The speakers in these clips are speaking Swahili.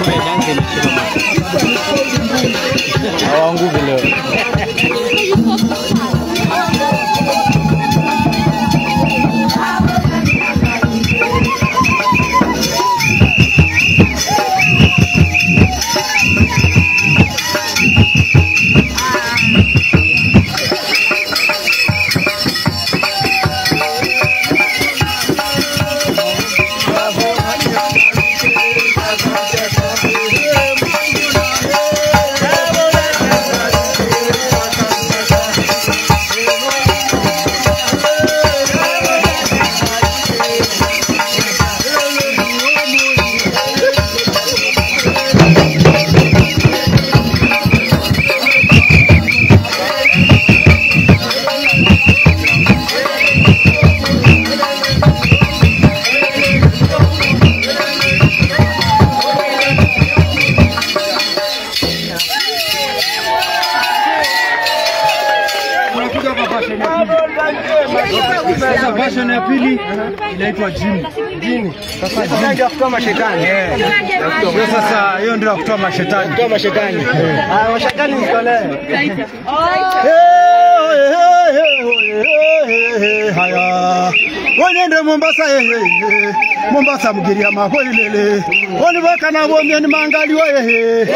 Hawaanguki leo. Sasa version ya pili inaitwa jini. Jini. Sasa ndio kutoa mashetani. Hiyo sasa hiyo ndio kutoa mashetani. Kutoa mashetani. Ah, mashetani mtolee. haya wonende mombasa ehe mombasa mugiria mahoilele olivakana vomieni mangaliwo ehe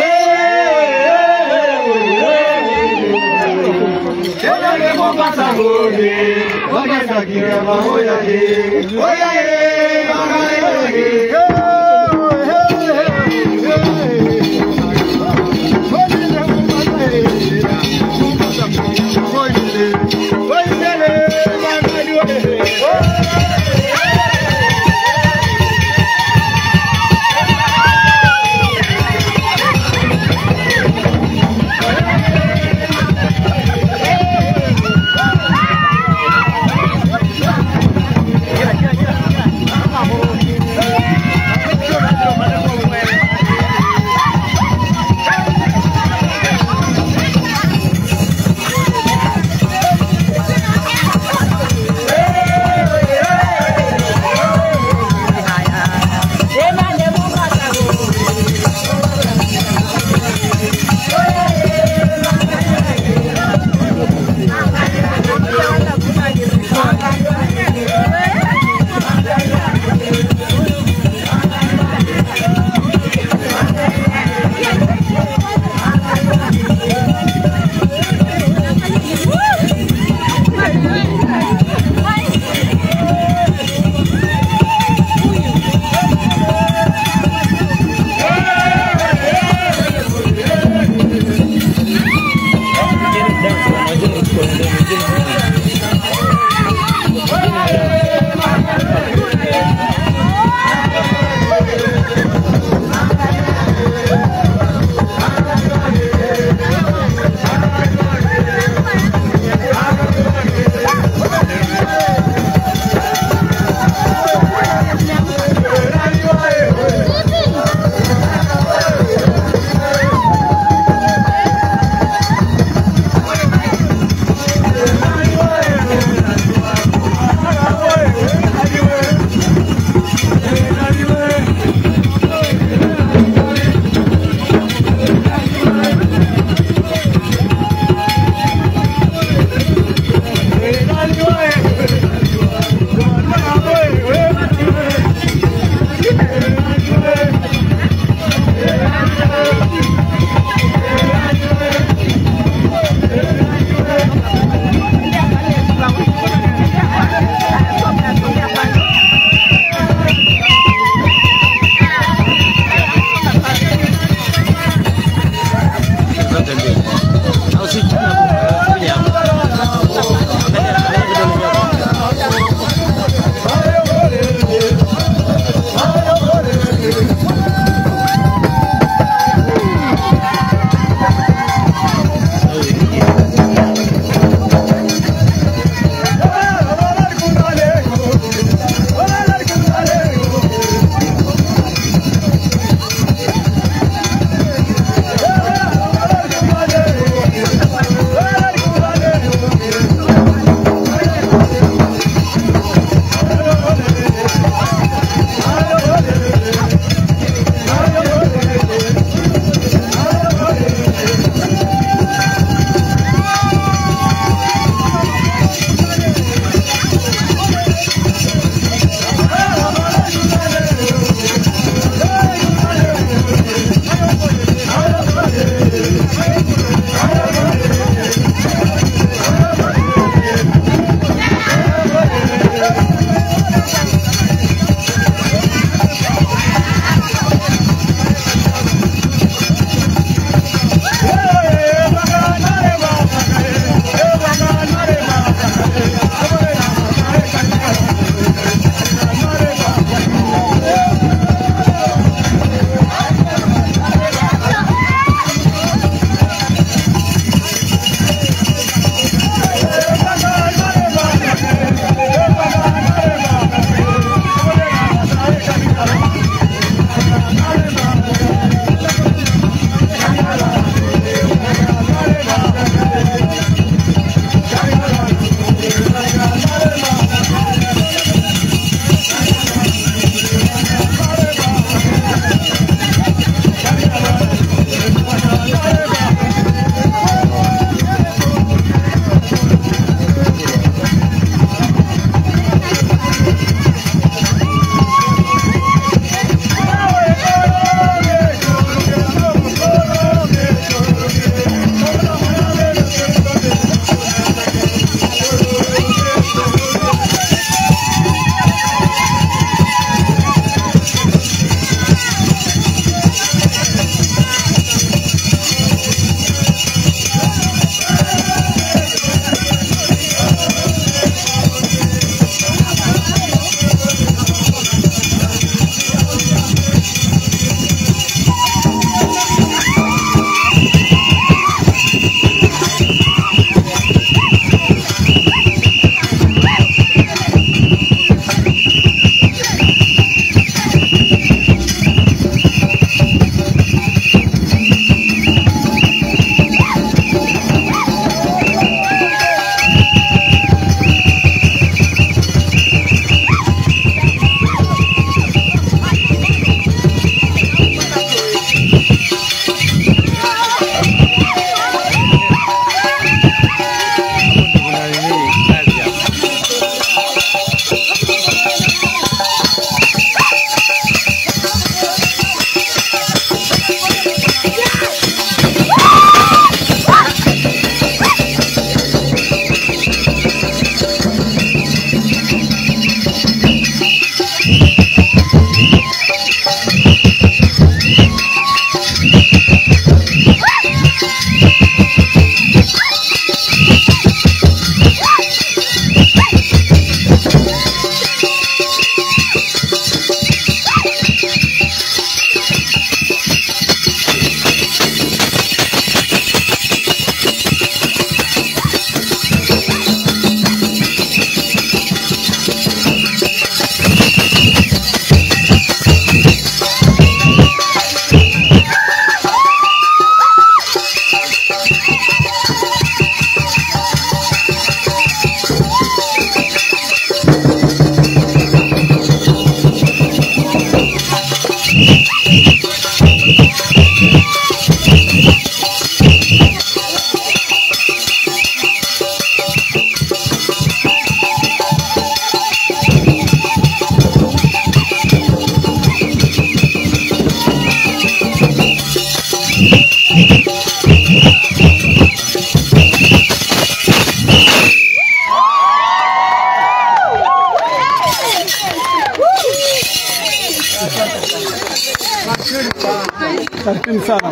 Karibuni sana.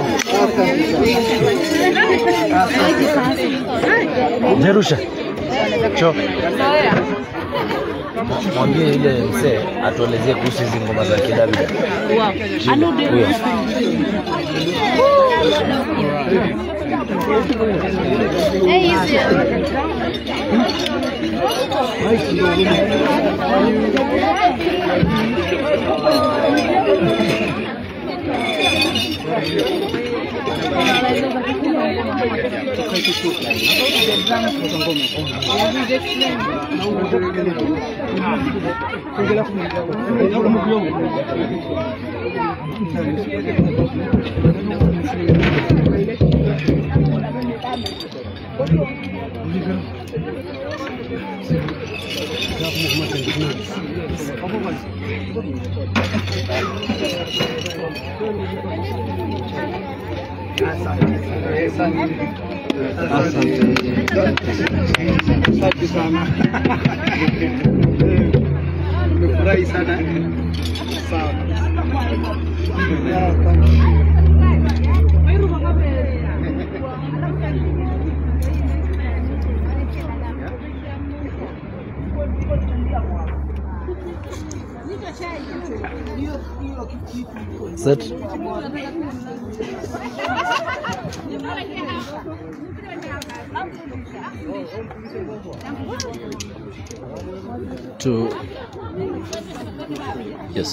Jerusha. Cho. Mwambie ile mzee atuelezee kuhusu hizi ngoma za kidabida. Huyo. Asante sana. Nimefurahi sana. Sawa. Set. To yes.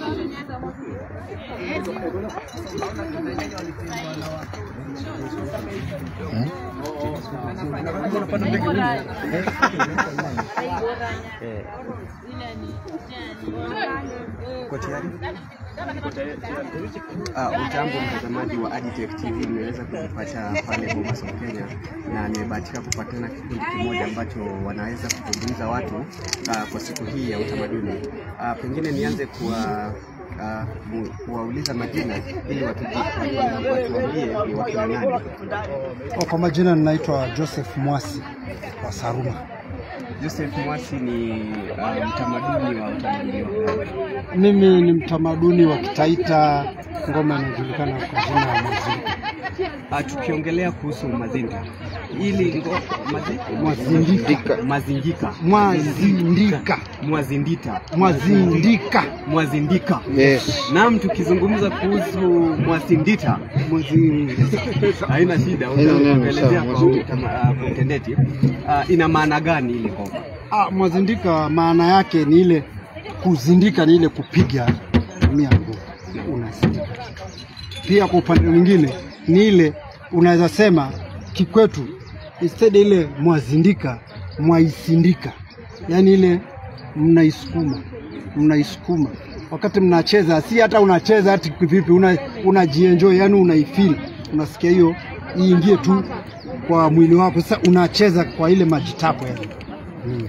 Uh, ujambo mtazamaji wa Agitech TV, nimeweza kujipata pale Mombasa Kenya, na nimebahatika kupatana kikundi kimoja ambacho wanaweza kuzungumza watu uh, kwa siku hii ya utamaduni. Uh, pengine nianze kuwa uh, mu- kuwauliza majina ili watuji- watu- watuambie ni wakina nani. Oh, Kwa majina ninaitwa Joseph Mwasi wa Saruma. Joseph Mwasi ni uh, mtamaduni wa utamaduni wa gani? Mimi ni mtamaduni wa Kitaita, ngoma inajulikana kwa jina la Mazindika. Uh, tukiongelea kuhusu mazinga ili ngo, mazi, Mwazindika. mazingika Mwazindika. mwazindita Mwazindika. mwazindika Yes. Naam, tukizungumza kuhusu mwasindita Mwazindika. haina shida, Haina neno, utaelezea sawa, kwa mwazindika. utama- ah, kwa utendeti. Ah, ina maana gani ile ngoma? Ah, mwazindika maana yake ni ile kuzindika, ni ile kupiga tumia nguvu, unazindika. Pia kwa upande mwingine ni ile unaweza sema kikwetu, instead ile mwazindika, mwaisindika, yaani ile mnaisukuma, mnaisukuma wakati mnacheza, si hata unacheza hati vipi, una unajienjoy, yani unaifeel, unasikia hiyo iingie tu kwa mwili wako. Sasa unacheza kwa ile majitapo yani. Mm.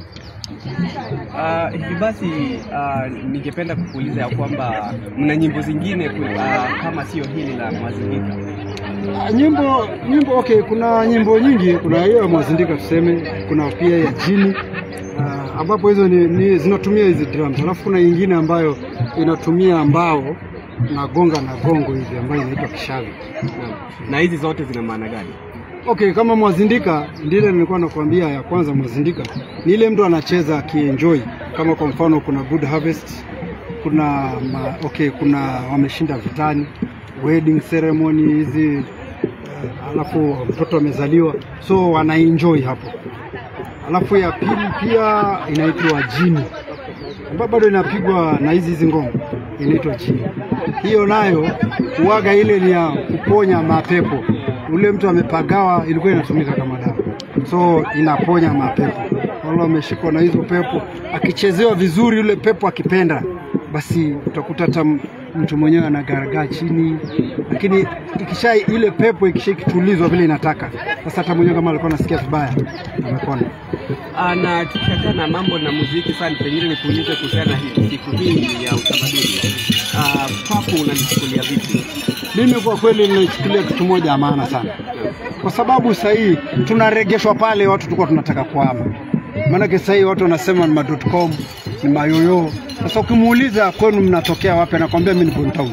Ah, hivi basi ah, ningependa kukuuliza ya kwamba mna nyimbo zingine ku- ah, kama sio hili la mwazindika. Ah, nyimbo nyimbo okay, kuna nyimbo nyingi, kuna hiyo ya Mwazindika tuseme, kuna pia ya Jini uh, ambapo hizo ni, ni zinatumia hizi drums, alafu kuna nyingine ambayo inatumia mbao na gonga na gongo hivi ambayo inaitwa kishavi. Naam. Na hizi zote zina maana gani? Okay, kama Mwazindika ndile nilikuwa nakwambia ya kwanza, Mwazindika ni ile mtu anacheza akienjoy, kama kwa mfano kuna Good Harvest, kuna ma, okay, kuna wameshinda vitani, wedding ceremony hizi uh, alafu mtoto amezaliwa, so wanaenjoy hapo. Alafu ya pili pia inaitwa jini, ambayo bado inapigwa na hizi hizi ngoma, inaitwa jini. Hiyo nayo uwaga ile ni ya kuponya mapepo. Ule mtu amepagawa, ilikuwa inatumika kama dawa, so inaponya mapepo. Wale wameshikwa na hizo pepo, akichezewa vizuri, yule pepo akipenda, basi utakuta hata m- mtu mwenyewe anagaragaa chini, lakini ikisha ile pepo ikisha ikitulizwa vile inataka, sasa hata mwenyewe kama alikuwa anasikia vibaya amepona. Ah, na tukiachana na mambo na muziki sana, pengine nikuulize kuhusiana na hii siku hii ya utamaduni. Ah, kwako unanichukulia vipi? Mimi kwa kweli ninaichukulia kitu moja ya maana sana, kwa sababu sasa hii tunaregeshwa pale watu tulikuwa tunataka kuhama. Maanake sasa hii watu wanasema ni ma.com ni mayoyo. Sasa ukimuuliza kwenu mnatokea wapi, anakwambia mimi ni Bontown.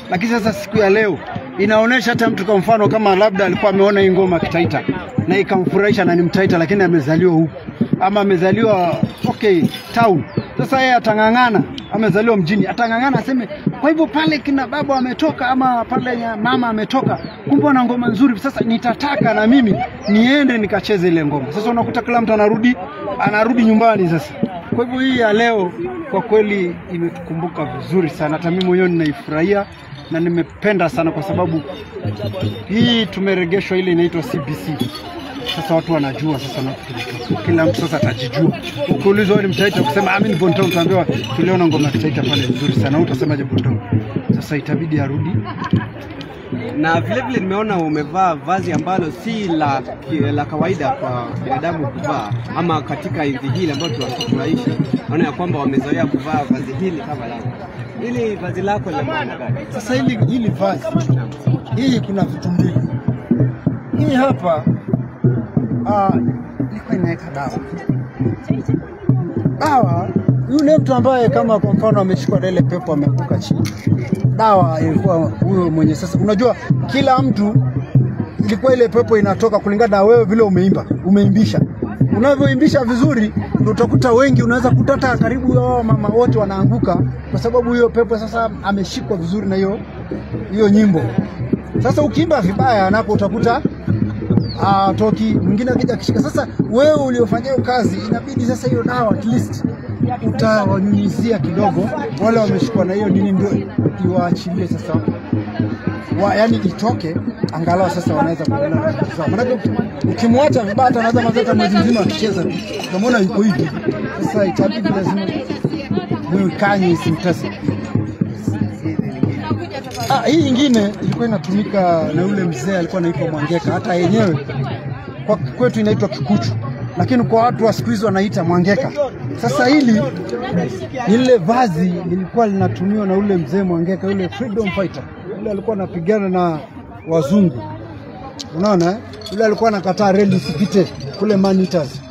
lakini sasa siku ya leo inaonyesha hata mtu kwa mfano kama labda alikuwa ameona hii ngoma kitaita na ikamfurahisha na ni mtaita, lakini amezaliwa huku ama amezaliwa okay town. Sasa yeye atang'ang'ana, amezaliwa mjini, atang'ang'ana aseme, kwa hivyo pale kina baba ametoka ama pale ya mama ametoka, kumbe wana ngoma nzuri, sasa nitataka na mimi niende nikacheze ile ngoma. Sasa unakuta kila mtu anarudi anarudi nyumbani sasa. Kwa hivyo hii ya leo kwa kweli imetukumbuka vizuri sana, hata mimi mwenyewe ninaifurahia na nimependa sana kwa sababu hii tumeregeshwa ile inaitwa CBC. Sasa watu wanajua sasa, na kila mtu sasa atajijua. Ukiulizwa wewe ni mtaita, kusema ah, mimi ni Bontown, utaambiwa tuliona ngoma ya kitaita pale nzuri sana, Wewe utasemaje Bontown? Sasa itabidi arudi na vile vile nimeona umevaa vazi ambalo si la, la kawaida kwa binadamu kuvaa, ama katika enzi hili ambayo tunaishi, naona ya kwamba wamezoea kuvaa vazi hili kama lako. Hili vazi lako lina maana gani? Sasa hili hili vazi hii kuna vitu mbili. Hii hapa ah, ilikuwa inaweka dawa. Dawa yule mtu ambaye kama kwa mfano ameshikwa na ile pepo ameanguka chini, dawa ilikuwa huyo mwenye. Sasa unajua kila mtu ilikuwa ile pepo inatoka kulingana na wewe vile umeimba, umeimbisha unavyoimbisha vizuri, ndio utakuta wengi, unaweza kuta hata karibu hao mama wote wanaanguka kwa sababu hiyo pepo sasa ameshikwa vizuri na hiyo hiyo nyimbo. Sasa ukiimba vibaya, napo utakuta ah, toki mwingine akija akishika. Sasa wewe uliofanyia hiyo kazi, inabidi sasa hiyo dawa at least utawanyunyizia kidogo, wale wameshikwa na hiyo nini, ndio iwaachilie sasa wa, yani itoke angalau sasa wanaweza kuendelea na shughuli zao. Maanake uki- ukimwacha vibaya hata anaweza maliza hata mwezi mzima akicheza tu, unamwona yuko hivi. Sasa itabidi lazima mwikanye isimtese. Ah, hii ingine ilikuwa inatumika na yule mzee alikuwa anaitwa Mwangeka, hata yenyewe kwa kwetu inaitwa Kikuchu, lakini kwa watu wa siku hizi wanaita Mwangeka. Sasa hili ni lile vazi lilikuwa linatumiwa na ule mzee Mwangeka, yule freedom fighter, yule alikuwa anapigana na wazungu, unaona eh? Yule alikuwa anakataa reli isipite kule Manitas.